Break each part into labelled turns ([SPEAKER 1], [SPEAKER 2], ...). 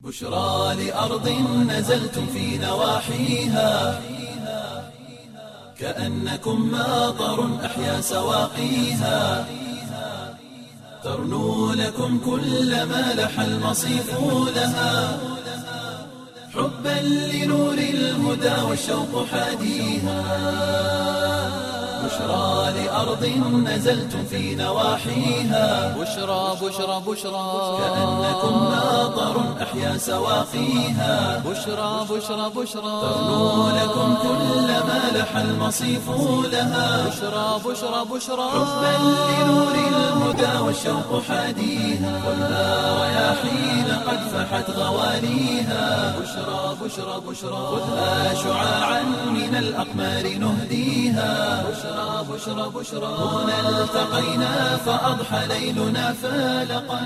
[SPEAKER 1] بشرى لأرض نزلتم في نواحيها كأنكم ماطر أحيا سواقيها ترنو لكم كل ما لح المصيف لها حبا لنور الهدى والشوق حاديها بشرى لأرض نزلتم في نواحيها
[SPEAKER 2] بشرى بشرى بشرى
[SPEAKER 1] كأنكم ماطر أحيا سواقيها
[SPEAKER 2] بشرى بشرى بشرى
[SPEAKER 1] ترنو لكم كل ما لح المصيف لها
[SPEAKER 2] بشرى بشرى بشرى
[SPEAKER 1] حبا لنور الهدى والشوق حاديها والنار رياحين قد فحت غواليها بشرى بشرى بشرى خذها شعاعا من الأقمار نهديها بشرى بشرى بشرى هنا التقينا فأضحى ليلنا فالقا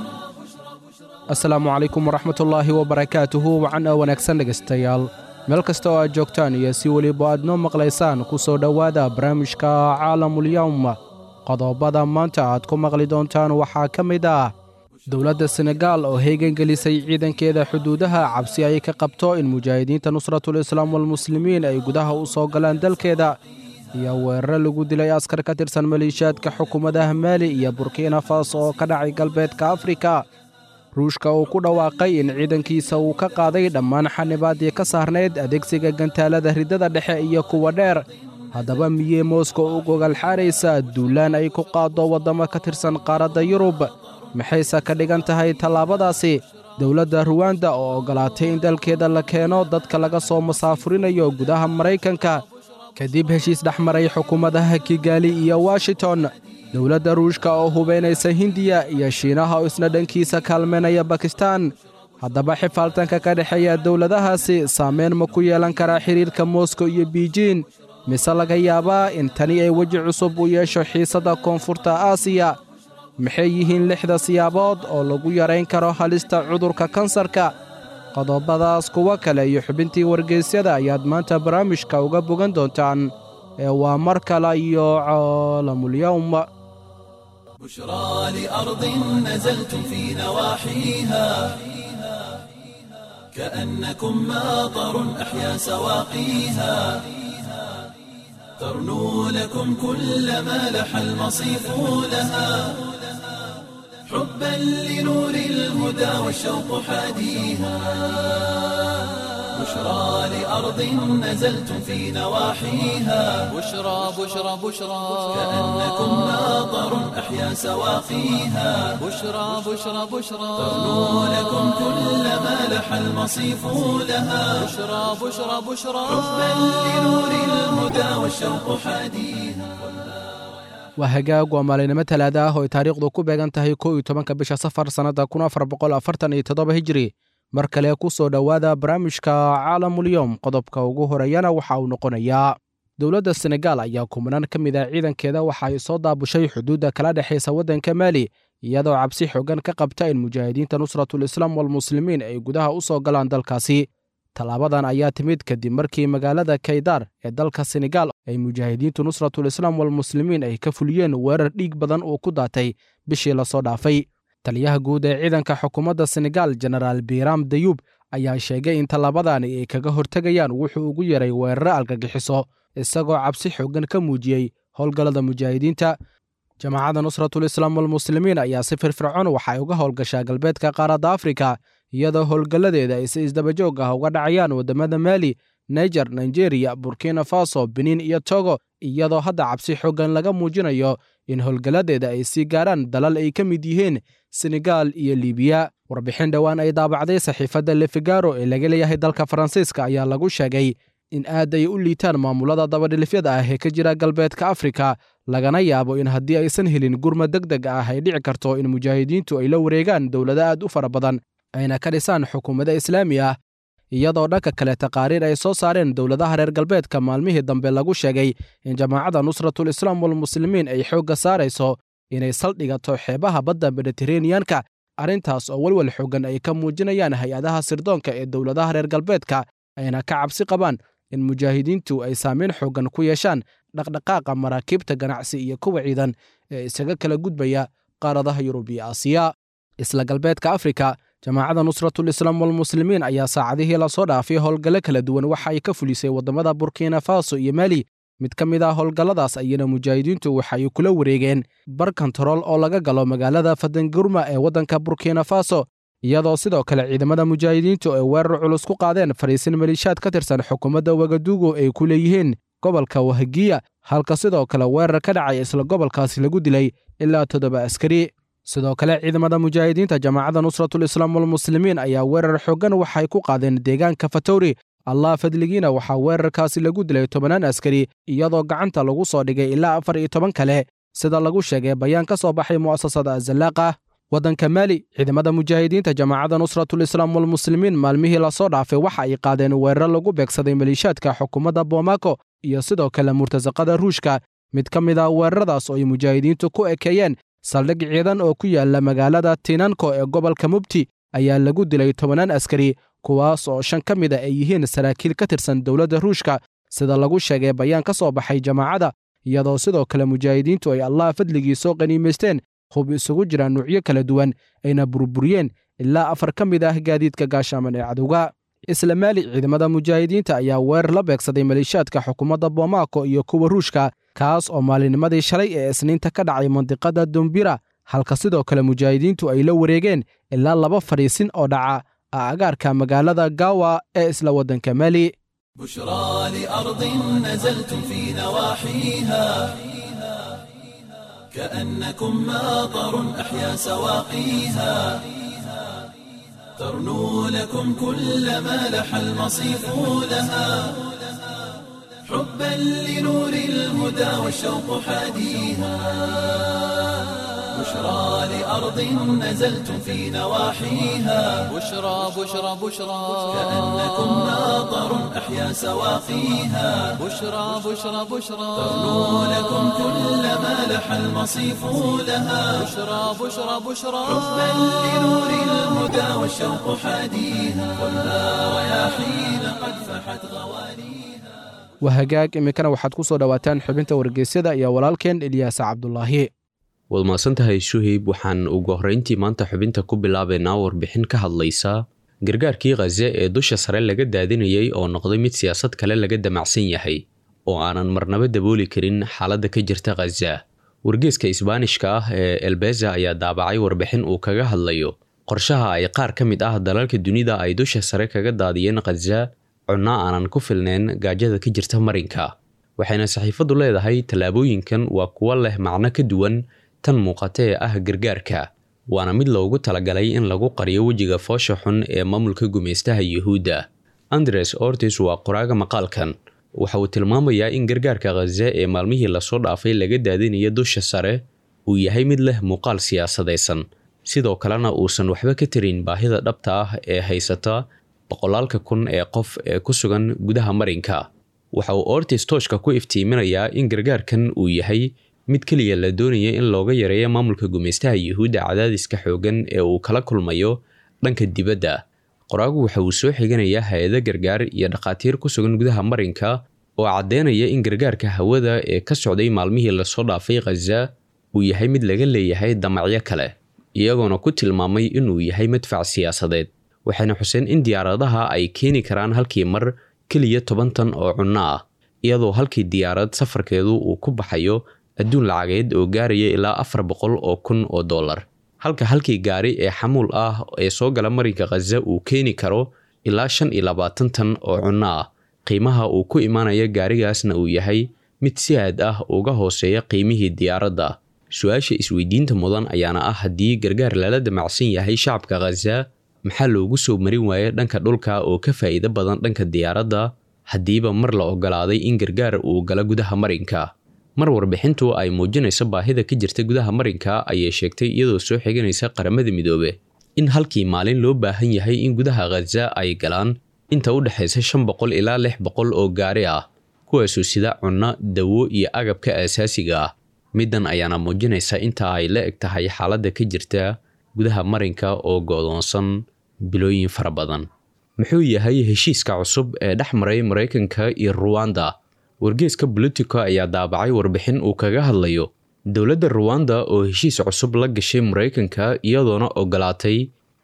[SPEAKER 3] asalaamu calaykum waraxmatullaahi wabarakaatuhu wacan oo wanaagsan dhegaystayaal meel kasta oo aad joogtaan iyo si weliba aad noo maqlaysaan ku soo dhowaada barnaamijka caalamulyawm qodobada maanta aad ku maqli doontaan waxaa ka mid ah dowladda senegaal oo heegan gelisay ciidankeeda xuduudaha cabsi ay ka qabto in mujaahidiinta nusratul islaam walmuslimiin ay gudaha u soo galaan dalkeeda iyo weeraro lagu dilay askar ka tirsan maleeshiyaadka xukuumadaha maali iyo burkina faso oo ka dhacay galbeedka afrika ruushka uu ku dhawaaqay in ciidankiisa uu ka qaaday dhammaan xanibaaddii ka saarnayd adeegsiga gantaalada riddada dhexe iyo kuwa dheer haddaba miyey moskow u gogolxaaraysa duulaan ay ku qaaddo waddamo ka tirsan qaaradda yurub maxayse ka dhigan tahay tallaabadaasi dowladda ruwanda oo oggolaatay in dalkeeda la keeno dadka laga soo masaafurinayo gudaha maraykanka kadib heshiis dhex maray xukuumadaha kigaali iyo washington dowladda ruushka oo hubaynaysa hindiya iyo shiinaha oo isna dhankiisa kaalmaynaya bakistan haddaba xifaaltanka ka dhexeeya dowladahaasi saameyn ma ku yeelan karaa xidhiirka moskow iyo biijin mise laga yaabaa in tani ay weji cusub u yeesho xiisadda koonfurta aasiya maxay yihiin lixda siyaabood oo lagu yarayn karo halista cudurka kansarka qodobadaas kuwo kale iyo xubintii wargeysyada ayaad maanta barnaamijka uga bogan doontaan ee waa mar kale iyo caalamulyawm
[SPEAKER 1] بشرى لأرض نزلتم في نواحيها كأنكم ماطر أحيا سواقيها ترنو لكم كل ما لح المصيف لها حبا لنور الهدى والشوق حاديها بشرى لأرض نزلتم في نواحيها
[SPEAKER 2] بشرى بشرى بشرى
[SPEAKER 1] كأنكم ماطر أحيا سواقيها
[SPEAKER 2] بشرى بشرى بشرى
[SPEAKER 1] ترنو لكم كل ما لح المصيف لها
[SPEAKER 2] بشرى بشرى بشرى
[SPEAKER 1] حبا لنور الهدى والشوق حاديها
[SPEAKER 3] waa hagaag waa maalinimo talaada ah oo ay taariikhdu ku beegan tahay kow iyo tobanka bisha safar sannadda kun afar boqol afartan iyo toddoba hijiri mar kale ku soo dhowaada barnaamijka caalamulyowm qodobka ugu horeeyana waxa uu noqonayaa dowladda senegaal ayaa kumanaan ka mid ah ciidankeeda waxa ay soo daabushay xuduudda kala dhexaysa waddanka maali iyadoo cabsi xoogan ka qabta in mujaahidiinta nusratul islaam walmuslimiin ay gudaha u soo galaan dalkaasi tallaabadan ayaa timid kadib markii magaalada kaydar ee dalka senegaal ay mujaahidiintu nusratul islaam walmuslimiin ay ka fuliyeen weerar dhiig badan uu ku daatay bishii lasoo dhaafay taliyaha guud ee ciidanka xukuumadda senegaal jenaraal biram dayuub ayaa sheegay in tallaabadani ay kaga hortegayaan wuxuu ugu yaray weeraro algagixiso isagoo cabsi xoogan ka muujiyey howlgallada mujaahidiinta jamaacadda nusratul islaam walmuslimiin ayaa si firfircoon waxa ay uga howlgashaa galbeedka qaaradda afrika iyadoo howlgalladeeda ay si isdabajoog ah uga dhacayaan waddamada maali niger nigeria burkina faso benin iyo togo iyadoo hadda cabsi xoogan laga muujinayo in howlgalladeeda ay sii gaarhaan dalal ay ka mid yihiin senegaal iyo libiya warbixin dhowaan ay daabacday saxiifadda lefigaro ee laga leeyahay dalka faransiiska ayaa lagu sheegay in aad ay u liitaan maamulada dabadhilifyada ah ee ka jira galbeedka afrika lagana yaabo in haddii aysan helin gurmad deg deg ah ay dhici karto in mujaahidiintu ay la wareegaan dowlado aad u fara badan ayna ka dhisaan xukuumado islaami ah iyadoo dhanka kale taqaariir ay soo saareen dowladaha reer galbeedka maalmihii dambe lagu sheegay in jamaacadda nusratul islaam walmuslimiin ay xoogga saarayso inay saldhigato xeebaha badda mediteraneyanka arrintaas oo welwel xoogan ay ka muujinayaan hay-adaha sirdoonka ee dowladaha reer galbeedka ayna ka cabsi qabaan in mujaahidiintu ay saameyn xoogan ku yeeshaan dhaqdhaqaaqa maraakiibta ganacsi iyo kuwa ciidan ee isaga kala gudbaya qaaradaha yurub iyo aasiya isla galbeedka afrika jamaacadda nusratul islaam walmuslimiin ayaa saacadihii lasoo dhaafay howlgallo kala duwan waxa ay ka fulisay waddamada burkina faso iyo mali mid ka mid ah howlgalladaas ayana mujaahidiintu waxa ay kula wareegeen bar kontarool oo laga galo magaalada fadangurma ee waddanka burkina faso iyadoo sidoo kale ciidamada mujaahidiintu ay weerar culus ku qaadeen fariisin maliishaad ka tirsan xukuumadda wagadugu ay ku leeyihiin gobolka wahagiya halka sidoo kale weerar ka dhacay isla gobolkaasi lagu dilay ilaa toddoba askari sidoo kale ciidamada mujaahidiinta jamaacadda nusratul islaam walmuslimiin ayaa weerar xooggan waxay ku qaadeen deegaanka fatowri allah fadligiina waxaa weerarkaasi lagu dilay tobannaan askari iyadoo gacanta lagu soo dhigay ilaa afar iyo toban kale sida lagu sheegay bayaan ka soo baxay mu'asasada azallaaqa waddanka maali ciidamada mujaahidiinta jamaacadda nusratul islaam walmuslimiin maalmihii lasoo dhaafay waxa ay qaadeen weerar lagu beegsaday maliishaadka xukuumadda boomako iyo sidoo kale murtasaqada ruushka mid ka mid ah weeraradaas oo ay mujaahidiintu ku ekeeyeen saldhig ciidan oo ku yaala magaalada tinanko ee gobolka mubti ayaa lagu dilay tobannaan askari kuwaas oo shan ka mid a ay yihiin saraakiil ka tirsan dowladda ruushka sida lagu sheegay bayaan ka soo baxay jamaacadda iyadoo sidoo kale mujaahidiintu ay allah fadligii soo qaniimaysteen hub isugu jira nuucyo kala duwan ayna burburiyeen ilaa afar ka mid ah gaadiidka gaashaaman ee cadowga isla maali ciidamada mujaahidiinta ayaa weerar la beegsaday maliishaadka xukuumadda bomaako iyo kuwa ruushka kaas oo maalinimadii shalay ee isniinta ka dhacay mandiqada dumbira halka sidoo kale mujaahidiintu ay la wareegeen ilaa laba fadhiisin oo dhaca agaarka magaalada gawa ee isla waddanka maali
[SPEAKER 1] بشرى لأرض نزلتم في نواحيها كأنكم ماطر أحيا سواقيها ترنو لكم كل ما لح المصيف لها حبا لنور الهدى والشوق حاديها بشرى لأرض نزلتم في نواحيها
[SPEAKER 2] بشرى بشرى بشرى
[SPEAKER 1] كأنكم ماطر أحيا سواقيها
[SPEAKER 2] بشرى بشرى بشرى
[SPEAKER 1] ترنو لكم كل ما لح المصيف لها
[SPEAKER 2] بشرى بشرى بشرى
[SPEAKER 1] حبا لنور الهدى والشوق حاديها خذها رياحين قد فحت غوانيها
[SPEAKER 3] wahagaag iminkana waxaad ku soo dhowaataan xubinta wargeysyada iyo walaalkeen ilyaasa cabdulaahi
[SPEAKER 4] waad mahadsantahay shuhayb waxaan ugu horrayntii maanta xubinta ku bilaabaynaa warbixin ka hadlaysa gargaarkii khaze ee dusha sare laga daadinayay oo noqday mid siyaasad kale laga damacsan yahay oo aanan marnaba dabooli karin xaaladda ka jirta khaza wargeeska isbaanishka ah ee elbeza ayaa daabacay warbixin uu kaga hadlayo qorshaha ay qaar ka mid ah dalalka dunida ay dusha sare kaga daadiyeen khaza cunno aanan ku filnayn gaajada ka jirta marinka waxayna saxiifaddu leedahay tallaabooyinkan waa kuwo leh macno ka duwan tan muuqata ee ah gargaarka waana mid loogu talagalay in lagu qariyo wejiga foosha xun ee maamulka gumaystaha yuhuudda andres ortis waa qoraaga maqaalkan waxa uu tilmaamayaa in gargaarka khaza ee maalmihii lasoo dhaafay laga daadinayo dusha sare uu yahay mid leh muuqaal siyaasadaysan sidoo kalena uusan waxba ka tarin baahida dhabta ah ee haysata boqolaalka kun ee qof ee ku sugan gudaha marinka waxa uu ortis tooshka ku iftiiminayaa in gargaarkan uu yahay mid keliya la doonaya in looga yareeyo maamulka gumaystaha yuhuudda cadaadiska xoogan ee uu kala kulmayo dhanka dibadda qoraagu waxa uu soo xiganayaa hay-ado gargaar iyo dhakhaatiir ku sugan gudaha marinka oo caddeynaya in gargaarka hawada ee ka socday maalmihii lasoo dhaafay khaza uu yahay mid laga leeyahay damacyo kale iyagoona ku tilmaamay inuu yahay madfac siyaasadeed waxayna xuseen in diyaaradaha ay keeni karaan halkii mar keliya toban tan oo cunno ah iyadoo halkii diyaarad safarkeedu uu ku baxayo adduun lacageed oo gaaraya ilaa afar boqol oo kun oo dollar halka halkii gaari ee xamuul ah ee soo gala marinka khaza uu keeni karo ilaa shan iyo labaatan tan oo cunno ah qiimaha uu ku imaanaya gaarigaasna uu yahay mid si aad ah uga hooseeya qiimihii diyaaradda su-aasha isweydiinta mudan ayaana ah haddii gargaar lala damacsan yahay shacabka khaza maxaa loogu soo marin waaya dhanka dhulka oo ka faa'iido badan dhanka diyaaradda haddiiba mar la ogolaaday in gargaar uu gala gudaha marinka mar warbixintu ay muujinayso baahida ka jirta gudaha marinka ayay sheegtay iyadoo soo xiganaysa qaramada midoobe in halkii maalin loo baahan yahay in gudaha khaza ay galaan inta u dhexaysa shan boqol ilaa lix boqol oo gaari ah kuwaasoo sida cunno dawo iyo agabka aasaasiga ah middan ayaana muujinaysa inta ay la eg tahay xaaladda ka jirta gudaha marinka oo goodoonsan bilooyin fara badan muxuu yahay heshiiska cusub ee dhex maray maraykanka iyo ruwanda wargeeska bolitico ayaa daabacay warbixin uu kaga hadlayo dowladda ruwanda oo heshiis cusub la gashay maraykanka iyadoona ogolaatay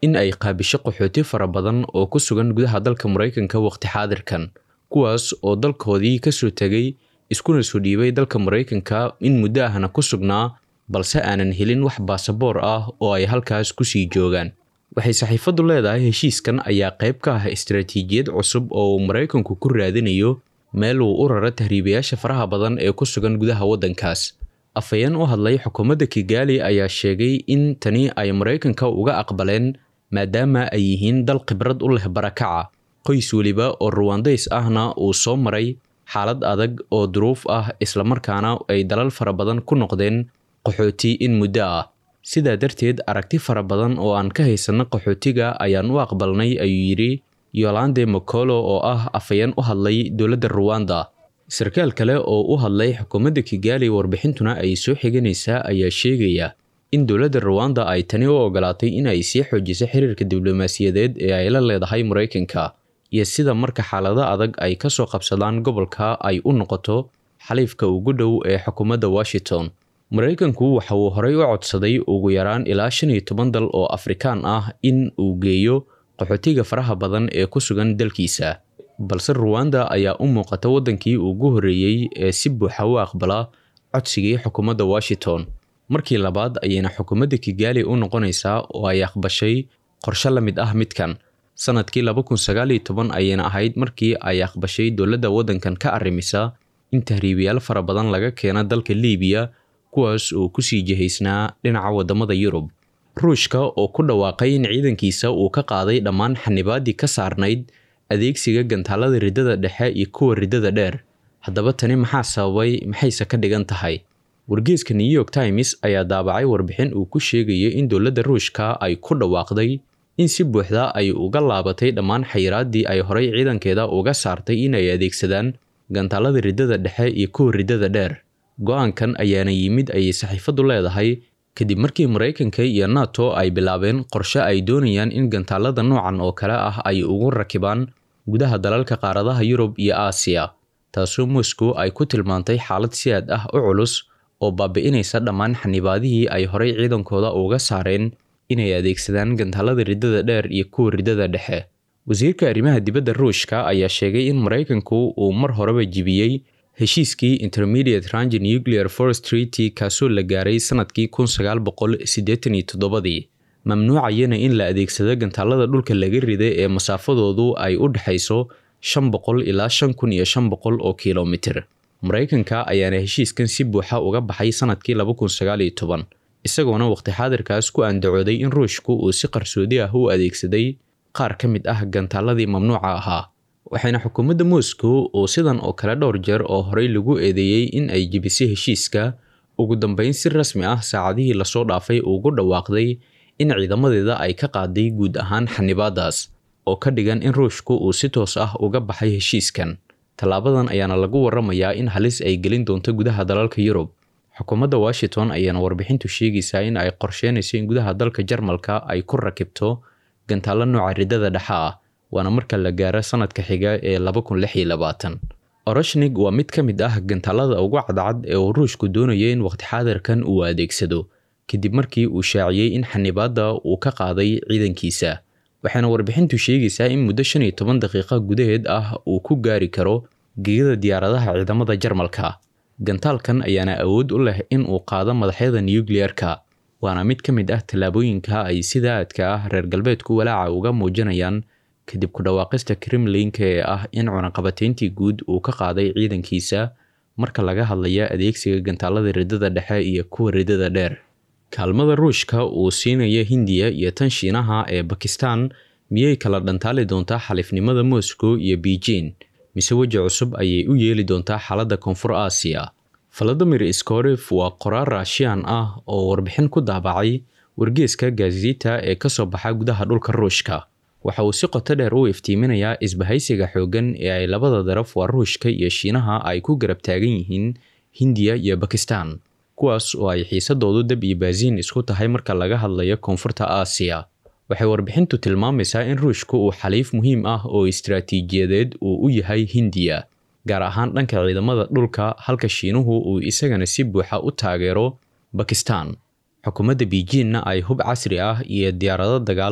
[SPEAKER 4] in ay qaabisho qaxooti fara badan oo ku sugan gudaha dalka maraykanka waqti xaadirkan kuwaas oo dalkoodii kasoo tegay iskuna soo dhiibay dalka maraykanka in muddo ahna ku sugnaa balse aanan helin wax baasaboor ah oo ay halkaas kusii joogaan waxay saxiifaddu leedahay heshiiskan ayaa qayb ka ah istaraatiijiyad cusub oo uu maraykanku ku raadinayo meel uu u raro tahriibayaasha faraha badan ee ku sugan gudaha waddankaas afhayeen u hadlay xukuumadda kigaali ayaa sheegay in tani ay maraykanka uga aqbaleen maadaama ay yihiin dal khibrad u leh barakaca qoys weliba oo ruwandays ahna uu soo maray xaalad adag oo duruuf ah islamarkaana ay dalal fara badan ku noqdeen qaxooti in muddo ah sidaa darteed aragti fara badan oo aan ka haysanno qaxootiga ayaan u aqbalnay ayuu yidhi yolande mocolo oo ah afhayeen u hadlay dowladda ruwanda sarkaal kale oo u hadlay xukuumadda kigaali warbixintuna ay soo xiganaysaa ayaa sheegaya in dowladda ruwanda ay tani u ogolaatay in ay sii xoojiso xiriirka diblomaasiyadeed ee ay la leedahay maraykanka iyo sida marka xaalado adag ay ka soo qabsadaan gobolka ay u noqoto xaliifka ugu dhow ee xukuumadda washington maraykanku waxa uu horey u codsaday ugu yaraan ilaa shan iyo toban dal oo afrikaan ah in uu geeyo qaxootiga faraha badan ee ku sugan dalkiisa balse ruwanda ayaa u muuqata waddankii ugu horreeyey ee si buuxa u aqbala codsigii xukuumadda washington markii labaad ayayna xukuumadda kigaali u noqonaysaa oo ay aqbashay qorshe la mid ah midkan sanadkii laba kun sagaal iyo toban ayayna ahayd markii ay aqbashay dowladda waddankan ka arrimisa in tahriibayaal fara badan laga keena dalka liibiya kuwaas oo kusii jihaysnaa dhinaca waddamada yurub ruushka oo ku dhawaaqay in ciidankiisa uu ka qaaday dhammaan xanibaaddii ka saarnayd adeegsiga gantaalada riddada dhexe iyo kuwa riddada dheer haddaba tani maxaa sababay maxayse ka dhigan tahay wargeeska new york times ayaa daabacay warbixin uu ku sheegaya in dowladda ruushka ay ku dhawaaqday in si buuxda ay uga laabatay dhammaan xayiraaddii ay horay ciidankeeda uga saartay in ay adeegsadaan gantaalada riddada dhexe iyo kuwa riddada dheer go-aankan ayaana yimid ayay saxiifaddu leedahay kadib markii maraykanka iyo nato ay bilaabeen qorshe ay doonayaan in gantaalada noocan oo kale ah ay ugu rakibaan gudaha dalalka qaaradaha yurub iyo aasiya taasoo moscow ay ku tilmaantay xaalad si aad ah u culus oo baabi'inaysa dhammaan xanibaadihii ay horay ciidankooda uga saareen inay adeegsadaan gantaalada riddada dheer iyo kuwa riddada dhexe wasiirka arrimaha dibadda ruushka ayaa sheegay in maraykanku uu mar horeba jibiyey heshiiskii intermediate range nuclear forest treaty kaasoo la gaaray sanadkii kun sagaal boqol siddeetan iyo toddobadii mamnuucayana in la adeegsado gantaalada dhulka laga riday ee masaafadoodu ay u dhexayso shan boqol ilaa shan kun iyo shan boqol oo kilomitir maraykanka ayaana heshiiskan si buuxa uga baxay sanadkii laba kun sagaal iyo toban isagoona waqti xaadirkaas ku andacooday in ruushku uu si qarsoodi ah u adeegsaday qaar ka mid ah gantaaladii mamnuuca ahaa waxayna xukuumadda moscow oo sidan oo kale dhowr jeer oo horey lagu eedeeyey in ay jebisay heshiiska ugu dambeyn si rasmi ah saacadihii lasoo dhaafay ugu dhawaaqday in ciidamadeeda ay ka qaaday guud ahaan xanibaadaas oo ka dhigan in ruushku uu si toos ah uga baxay heshiiskan tallaabadan ayaana lagu waramayaa in halis ay gelin doonto gudaha dalalka yurub xukuumadda washington ayaana warbixintu sheegaysaa in ay qorsheynayso in gudaha dalka jarmalka ay ku rakibto gantaalo nooca riddada dhexe ah waana marka la gaaro sanadka xiga ee laba kun lix iyo labaatan oroshnig waa mid ka mid ah gantaalada ugu cadcad ee uu ruushku doonaya in waqti xaadirkan uu adeegsado kadib markii uu shaaciyey in xanibaadda uu ka qaaday ciidankiisa waxaana warbixintu sheegaysaa in muddo shan iyo toban daqiiqa gudaheed ah uu ku gaari karo gegada diyaaradaha ciidamada jarmalka gantaalkan ayaana awood u leh in uu qaado madaxyada nukliyeerka waana mid ka mid ah tallaabooyinka ay sida aadka ah reer galbeedku walaaca uga muujinayaan kadib ku dhawaaqista kremlinka ee ah in cunaqabatayntii guud uu ka qaaday ciidankiisa marka laga hadlaya adeegsiga gantaalada riddada dhexe iyo kuwa riddada dheer kaalmada ruushka uu siinaya hindiya iyo tan shiinaha ee bakistan miyay kala dhantaali doontaa xaliifnimada moscow iyo beijing mise weji cusub ayay u yeeli doontaa xaaladda koonfur aasiya valadimir skoref waa qoraar raashiyan ah oo warbixin ku daabacay wargeeska gazita ee kasoo baxa gudaha dhulka ruushka waxa uu si qoto dheer u iftiiminayaa isbahaysiga xooggan ee ay labada daraf waa ruushka iyo shiinaha ay ku garab taagan yihiin hindiya iyo bakistan kuwaas oo ay xiisadoodu dab iyo baasiin isku tahay marka laga hadlayo koonfurta aasiya waxay warbixintu tilmaamaysaa in ruushku uu xaliif muhiim ah oo istaraatiijiyadeed uu u yahay hindiya gaar ahaan dhanka ciidamada dhulka halka shiinuhu uu isagana si buuxa u taageero bakistan xukuumadda beijingna ay hub casri ah iyo diyaarado dagaal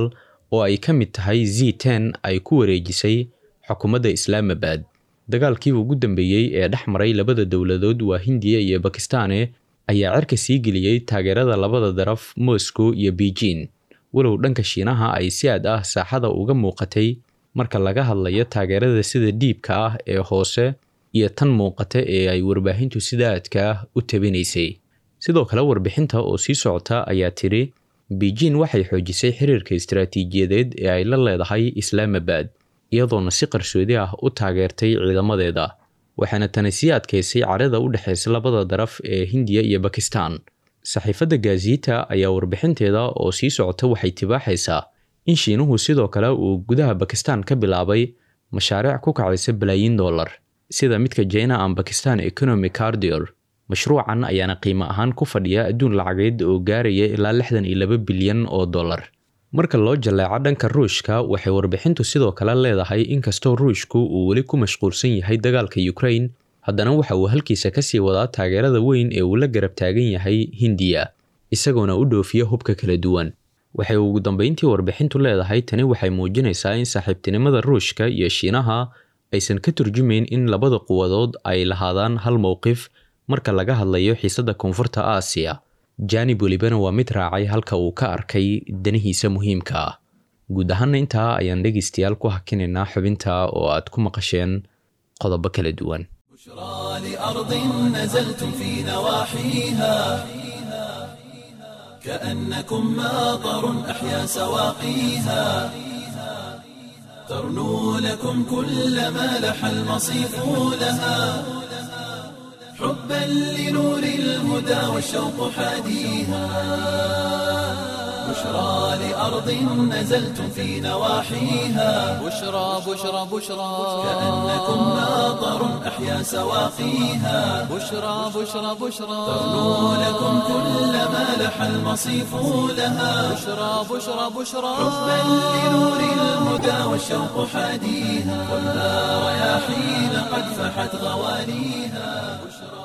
[SPEAKER 4] oo ay ka mid tahay z ten ay ku wareejisay xukuumadda islaamabad dagaalkii ugu dambeeyey ee dhex maray labada dowladood waa hindiya iyo bakistane ayaa cerka sii geliyey taageerada labada daraf moscow iyo beijing walow dhanka shiinaha ay si aad ah saaxada uga muuqatay marka laga hadlayo taageerada sida dhiibka ah ee hoose iyo tan muuqata ee ay warbaahintu sida aadka ah u tabinaysay sidoo kale warbixinta oo sii socota ayaa tidhi beijing waxay xoojisay xiriirka istaraatiijiyadeed ee ay la leedahay islaamabad iyadoona si qarsoodi ah u taageertay ciidamadeeda waxaana tani sii adkaysay carada u dhexaysa labada daraf ee hindiya iyo bakistan saxiifadda gaziita ayaa warbixinteeda oo sii socota waxay tibaaxaysaa in shiinuhu sidoo kale uu gudaha bakistan ka bilaabay mashaariic ku kacaysa balaayiin dollar sida midka jina an bakistan economic cardior mashruucan ayaana qiimo ahaan ku fadhiya adduun lacageed oo gaaraya ilaa lixdan iyo laba bilyan oo dollar marka loo jaleeco dhanka ruushka waxay warbixintu sidoo kale leedahay inkastoo ruushku uu weli ku mashquulsan yahay dagaalka ukraine haddana waxa uu halkiisa kasii wadaa taageerada weyn ee uu la garab taagan yahay hindiya isagoona u dhoofiya hubka kala duwan waxay ugu dambeyntii warbixintu leedahay tani waxay muujinaysaa in saaxiibtinimada ruushka iyo shiinaha aysan ka turjumayn in labada quwadood ay lahaadaan hal mowqif marka laga hadlayo xiisadda koonfurta aasiya janib welibana waa mid raacay halka uu ka arkay danihiisa muhiimka ah guud ahaana intaa ayaan dhegaystayaal ku hakinaynaa xubinta oo aad ku maqasheen qodobo kala duwan
[SPEAKER 1] بشرى لأرض نزلتم في نواحيها كأنكم ماطر أحيا سواقيها ترنو لكم كل ما لح المصيف لها حبا لنور الهدى والشوق حاديها بشرى لأرض نزلتم في نواحيها
[SPEAKER 2] بشرى بشرى بشرى
[SPEAKER 1] كأنكم ماطر أحيا سواقيها
[SPEAKER 2] بشرى بشرى بشرى
[SPEAKER 1] ترنو لكم كل ما لح المصيف لها
[SPEAKER 2] بشرى بشرى بشرى
[SPEAKER 1] حبا لنور الهدى والشوق حاديها والنار رياحين قد فحت غوانيها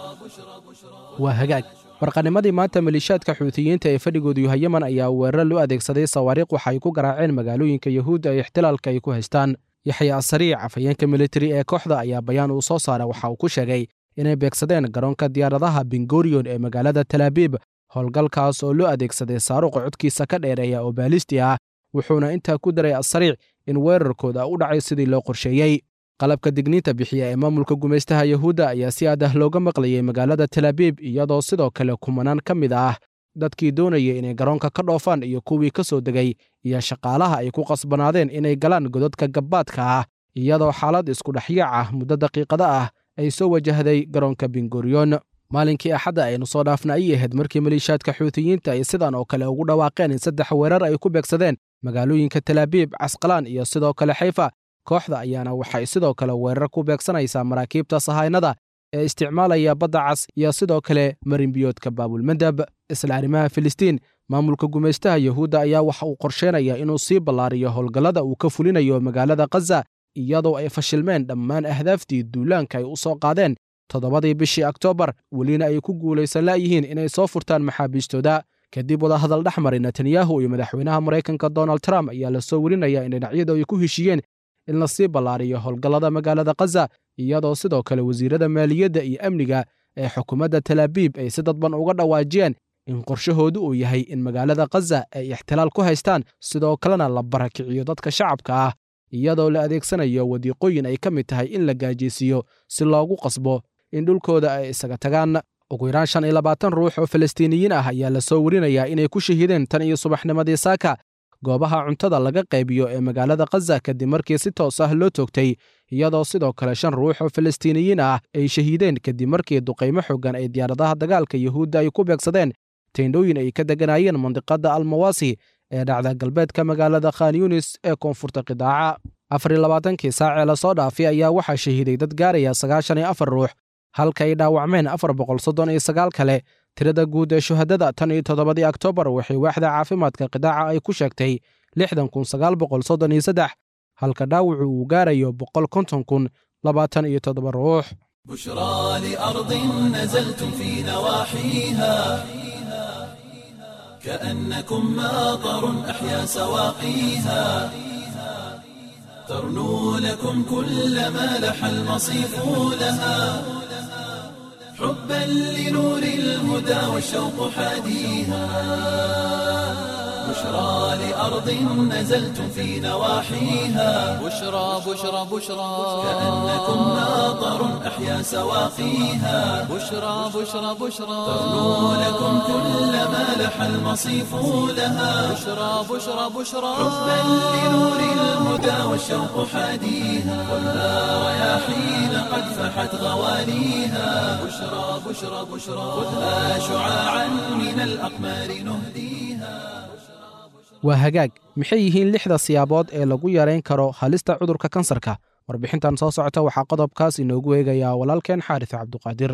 [SPEAKER 3] waa hagaag warqanimadii maanta maliishaadka xuutiyiinta ee fadhigoodu yahay yeman ayaa weerar loo adeegsaday sawaariikh waxa ay ku garaaceen magaalooyinka yahuudda ee ixtilaalka ay ku haystaan yaxya asariic afhayeenka militari ee kooxda ayaa bayaan uu soo saaray waxa uu ku sheegay inay beegsadeen garoonka diyaaradaha bengoriyon ee magaalada talaabiib howlgalkaas oo loo adeegsaday saaruqa codkiisa ka dheereeya oo baalisti ah wuxuuna intaa ku daray asariic in weerarkooda u dhacay sidii loo qorsheeyey qalabka digniinta bixiya ee maamulka gumaystaha yahuudda ayaa si aad ah looga maqlayay magaalada talaabiib iyadoo sidoo kale kumanaan ka mid ah dadkii doonayay inay garoonka ka dhoofaan iyo kuwii ka soo degay iyo shaqaalaha ay ku qasbanaadeen inay galaan godadka gabbaadka ah iyadoo xaalad iskudhexyaac ah muddo daqiiqada ah ay soo wajahday garoonka bengoriyon maalinkii axadda aynu soo dhaafna ayay ahayd markii maliishaadka xuutiyiinta ay sidan oo kale ugu dhawaaqeen in saddex weerar ay ku beegsadeen magaalooyinka talaabiib casqalaan iyo sidoo kale xayfa kooxda ayaana waxay sidoo kale weerar ku beegsanaysaa maraakiibta sahaynada ee isticmaalaya badda cas iyo sidoo kale marinbiyoodka baabulmandab isla arrimaha filistiin maamulka gumaystaha yahuudda ayaa waxa uu qorsheenaya inuu sii ballaariyo howlgallada uu ka fulinayo magaalada khaza iyadoo ay fashilmeen dhammaan ahdaaftii duulaanka ay u soo qaadeen toddobadii bishii oktoobar welina ay ku guulaysan la'yihiin inay soo furtaan maxaabiistooda kadib wadahadal dhex maray netanyahu iyo madaxweynaha maraykanka donald trump ayaa la soo warinaya in dhinacyadu ay ku heshiiyeen in la sii ballaariyo howlgallada magaalada khaza iyadoo sidoo kale wasiirada maaliyadda iyo amniga ee xukuumadda talaabiib ay si dadban uga dhawaajiyeen in qorshahoodu uu yahay in magaalada khaza ay ixtilaal ku haystaan sidoo kalena la barakiciyo dadka shacabka ah iyadoo la adeegsanayo wadiiqooyin ay ka mid tahay in la gaajeysiiyo si loogu qasbo in dhulkooda ay isaga tagaan ugu yaraan shan iyo labaatan ruux oo falastiiniyiin ah ayaa la soo warinayaa inay ku shahiideen tan iyo subaxnimadii saaka goobaha cuntada laga qaybiyo ee magaalada khaza kadib markii si toos ah loo toogtay iyadoo sidoo kale shan ruux oo falastiiniyiin ah ay shahiideen kadib markii duqaymo xoogan ay diyaaradaha dagaalka yahuudda ay ku beegsadeen tendhooyin ay ka degganaayeen mandiqadda almawasi ee dhacda galbeedka magaalada khan yunis ee koonfurta qidaaca afar iyo labaatankii saacee lasoo dhaafay ayaa waxaa shahiiday dad gaaraya sagaashan iyo afar ruux halka ay dhaawacmeen afar boqol soddon iyo sagaal kale tirada guud ee shuhadada tan iyo toddobadii oktoobar waxay waaxda caafimaadka qidaaca ay ku sheegtay lixdan kun sagaal boqol soddon iyo saddex halka dhaawacu uu gaarayo boqol konton kun labaatan iyo toddoba ruux
[SPEAKER 1] بشرى لأرض نزلتم في نواحيها كأنكم ماطر أحيا سواقيها ترنو لكم كل ما لح المصيف لها حبا لنور الهدى والشوق حاديها بشرى لأرض نزلتم في نواحيها
[SPEAKER 2] بشرى بشرى بشرى
[SPEAKER 1] كأنكم ماطر أحيا سواقيها
[SPEAKER 2] بشرى بشرى بشرى
[SPEAKER 1] ترنو لكم كل ما لح المصيف لها
[SPEAKER 2] بشرى بشرى بشرى
[SPEAKER 1] حبا لنور الهدى والشوق حاديها خذها رياحين قد فحت غواليها بشرى بشرى بشرى خذها شعاعا من الأقمار نهديها
[SPEAKER 3] waa hagaag maxay yihiin lixda siyaabood ee lagu yarayn karo halista cudurka kansarka warbixintan soo socota waxaa qodobkaas inoogu eegayaa walaalkeen xaaris cabduqaadir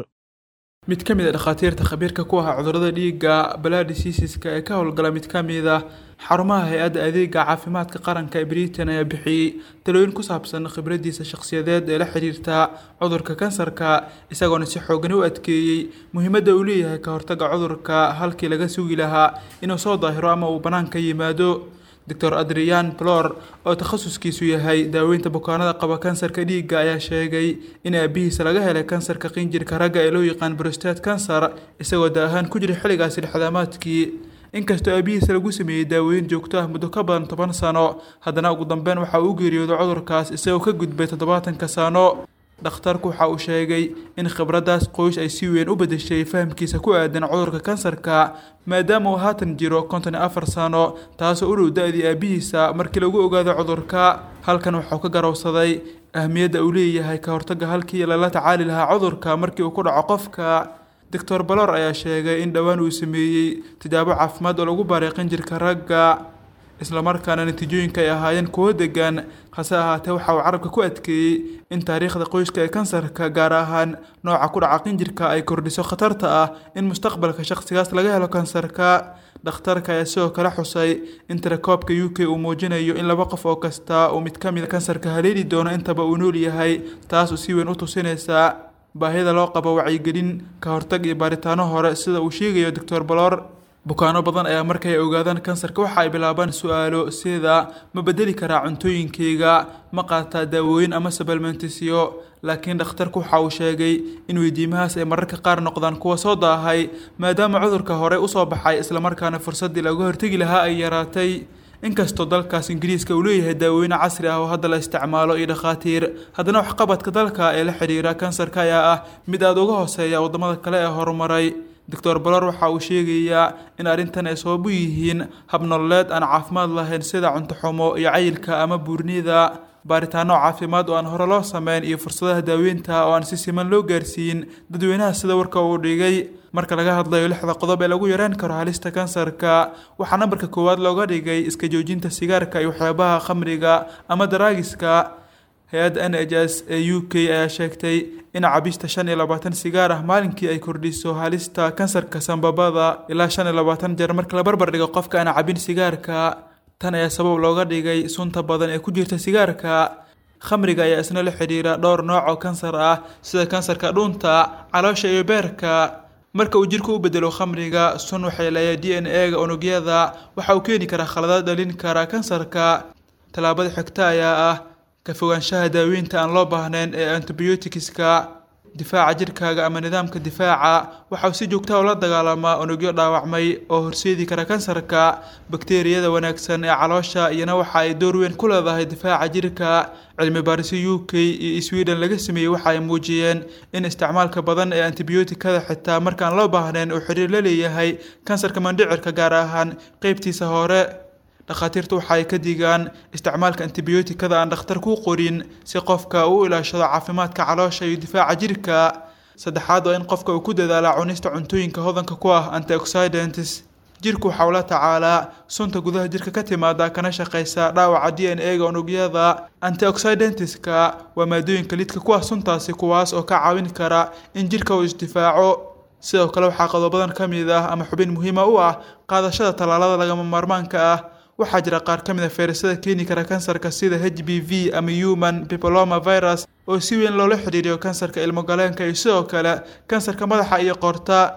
[SPEAKER 5] mid ka mid a dhakhaatiirta khabiirka ku ah cudurrada dhiigga baladisiisiska ee ka howlgala mid ka mid ah xarumaha hay-adda adeega caafimaadka qaranka ee britain ayaa bixiyey talooyin ku saabsan khibraddiisa shakhsiyadeed ee la xiriirta cudurka kansarka isagoona si xoogan u adkeeyey muhiimadda uu leeyahay ka hortagga cudurka halkii laga sugi lahaa inuu soo daahiro ama uu bannaanka yimaado doctor adrian plor oo takhasuskiisu yahay daaweynta bukaanada qaba kansarka dhiigga ayaa sheegay in aabihiisa laga helay kansarka qinjirka ragga ee loo yaqaan brostate kansar isagoo da ahaan ku jira xilligaasi dhexdaamaadkii inkastoo aabihiisa lagu sameeyey daaweyn joogto ah muddo ka badan toban sano haddana ugu dambeyn waxa uu geeriyooday cudurkaas isagoo ka gudbay toddobaatanka sano dhakhtarku waxa uu sheegay in khibraddaas qoys ay si weyn u beddeshay fahamkiisa ku aadan cudurka kansarka maadaama uu haatan jiro konton iyo afar sano taasoo u dhow da-dii aabihiisa markii lagu ogaado cudurka halkan waxau ka garowsaday ahmiyadda uu leeyahay ka hortagga halkii lala tacaali lahaa cudurka markii uu ku dhaco qofka doctor balor ayaa sheegay in dhowaan uu sameeyey tijaabo caafimaad oo lagu baaray qinjirka ragga islamarkaana natiijooyinka ay ahaayeen kuwo degan hase ahaatee waxa uu carabka ku adkeeyey in taariikhda qoyska ee kansarka gaar ahaan nooca ku dhaca qinjirka ay kordhiso khatarta ah in mustaqbalka shaqsigaas laga helo kansarka dhakhtarka ayaa sidoo kale xusay in tirakoobka u k uu muujinayo in laba qof oo kasta uu mid ka mid kansarka haleeli doono intaba uu nool yahay taas uu si weyn u tusinaysa baahida loo qabo wacyigelin ka hortag iyo baaritaano hore sida uu sheegayo doctor balor bukaano badan ayaa markay ogaadaan kansarka waxa ay bilaabaan su-aalo sida ma bedeli karaa cuntooyinkayga ma qaataa daawooyin ama sabelmentisyo laakiin dhakhtarku waxa uu sheegay in weydiimahaas ay mararka qaar noqdaan kuwa soo daahay maadaama cudurka horey usoo baxay islamarkaana fursaddii laga hortegi lahaa ay yaraatay inkastoo dalkaas ingiriiska uu leeyahay daawooyin casri ah oo hadda la isticmaalo iyo dhakhaatiir haddana waxqabadka dalka ee la xidhiira kansarka ayaa ah mid aada uga hooseeya waddamada kale ee horumaray doctor balor waxa uu sheegayaa in arrintan ay sabab u yihiin habnololeed aan caafimaad lahayn sida cuntoxumo iyo cayilka ama buurnida baaritaano caafimaad oo aan hore loo sameyn iyo fursadaha daaweynta oo aan si siman loo gaarsiin dadweynaha sida warka uu dhigay marka laga hadlayo lixda qodob ee lagu yareyn karo halista kansarka waxaa nambarka koowaad looga dhigay iska joojinta sigaarka iyo waxyaabaha khamriga ama daraagiska hay-adda n h s ee u k ayaa sheegtay in cabista shan iyo labaatan sigaar ah maalinkii ay kordhiso halista kansarka sanbabada ilaa shan iyo labaatan jeer marka la barbar dhigo qofka aan cabin sigaarka tan ayaa sabab looga dhigay sunta badan ee ku jirta sigaarka khamriga ayaa isna la xidhiira dhowr nooc oo kansar ah sida kansarka dhuunta caloosha iyo beerka marka uu jirku u bedelo khamriga sun waxay leeyahay d n a ga unugyada waxa uu keeni karaa khaladaad dhalin kara kansarka tallaabada xigta ayaa ah ka fogaanshaha daaweynta aan loo baahnayn ee antibiyootikska difaaca jirkaaga ama nidaamka difaaca waxa uu si joogta ula dagaalamaa unugyo dhaawacmay oo horseedi kara kansarka bakteeriyada wanaagsan ee caloosha iyana waxa ay door weyn ku leedahay difaaca jirka cilmi baarisyo u k iyo sweden laga sameeyey waxa ay muujiyeen in isticmaalka badan ee antibiyootikada xitaa markaan loo baahnayn uu xiriir la leeyahay kansarka mandhicirka gaar ahaan qeybtiisa hore dhakhaatiirtu waxa ay ka digaan isticmaalka antibiyootikada aan dhakhtar ku qorin si qofka uu ilaashado caafimaadka caloosha iyo difaaca jirka saddexaad waa in qofka uu ku dadaala cunista cuntooyinka hodanka ku ah antioxidants jirku waxa uu la tacaalaa sunta gudaha jirka ka timaada kana shaqeysa dhaawaca d n a ga unugyada antioxidantska waa maadooyinka lidka ku ah suntaasi kuwaas oo ka caawin kara in jirka uu isdifaaco sidoo kale waxaa qodobadan ka mid ah ama xubin muhiima u ah qaadashada tallaalada lagama maarmaanka ah waxaa jira qaar ka mid a fayrasyada keeni kara kansarka sida h b v ama human pipoloma virus oo si weyn loola xidhiiriyo kansarka ilmogaleenka iyo sidoo kale kansarka madaxa iyo qoorta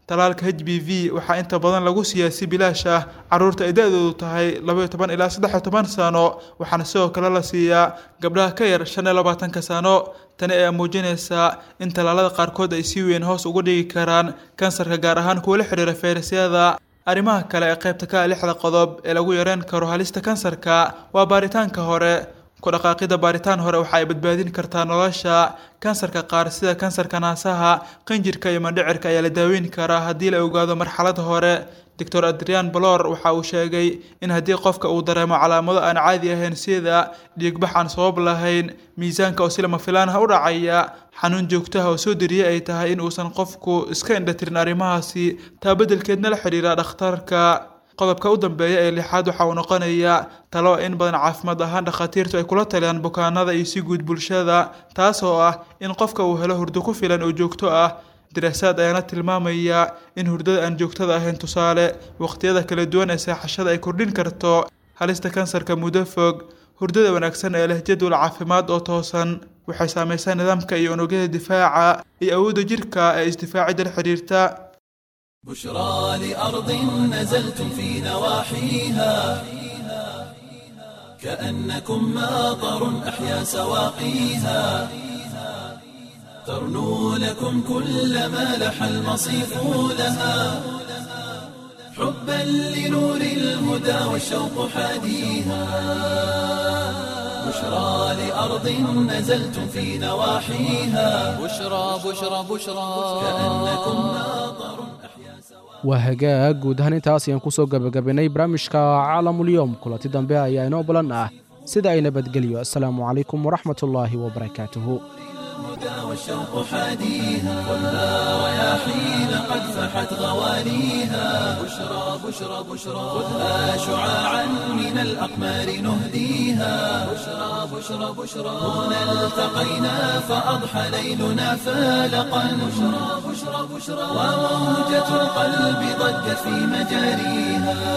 [SPEAKER 5] talaalka h b v waxaa inta badan lagu siiyaa si bilaash ah caruurta ay da-doodu tahay labaiyo toban ilaa saddex iyo toban sano waxaana sidoo kale la siiyaa gabdhaha ka yar shan iyo labaatanka sano tani ayaa muujinaysaa in tallaalada qaarkood ay si weyn hoos uga dhigi karaan kansarka gaar ahaan kuwa la xidhiira fayrasyada arrimaha kale ee qaybta ka ah lixda qodob ee lagu yareyn karo halista kansarka waa baaritaanka hore ku dhaqaaqida baaritaan hore waxa ay badbaadin kartaa nolosha kansarka qaar sida kansarka naasaha qinjirka iyo mandhicirka ayaa la daaweyn karaa haddii la ogaado marxalada hore doctor adrian balor waxa uu sheegay in haddii qofka uu dareemo calaamado aan caadi ahayn sida dhiigbax aan sabab lahayn miisaanka oo si lama filaan ah u dhacaya xanuun joogtaha oo soo deriye ay tahay in uusan qofku iska indhatirin arrimahaasi taa beddelkeedna la xidhiira dhakhtarka qodobka u dambeeya ee lixaad waxa uu noqonayaa talo in badan caafimaad ahaan dhakhaatiirtu ay kula taliyaan bukaanada iyo si guud bulshada taas oo ah in qofka uu helo hurdo ku filan oo joogto ah daraasaad ayaana tilmaamaya in hurdada aan joogtada ahayn tusaale waqtiyada kala duwan ee seexashada ay kordhin karto halista kansarka muddo fog hurdada wanaagsan ee leh jadwal caafimaad oo toosan waxay saamaysaa nidaamka iyo unugyada difaaca iyo awoodda jirka ee isdifaacidda la xidhiirta
[SPEAKER 1] بشرى لأرض نزلتم في نواحيها كأنكم ماطر أحيا سواقيها ترنو لكم كل ما لح المصيف لها حبا لنور الهدى والشوق حاديها بشرى لأرض نزلتم في نواحيها
[SPEAKER 2] بشرى بشرى بشرى
[SPEAKER 1] كأنكم ماطر
[SPEAKER 3] waa hagaag guud ahaan intaas ayaan ku soo gebagabaynay barnaamijka caalamulyoom kulanti dambe ayaa inoo balan ah sida ay nabadgelyo assalaamu calaykum waraxmatullaahi wabarakaatuhu
[SPEAKER 1] الهدى والشوق حاديها خذها رياحين قد فحت غواليها بشرى بشرى بشرى خذها شعاعا من الأقمار نهديها بشرى بشرى بشرى هنا التقينا فأضحى ليلنا فالقا بشرى بشرى بشرى وموجة القلب ضجت في مجاريها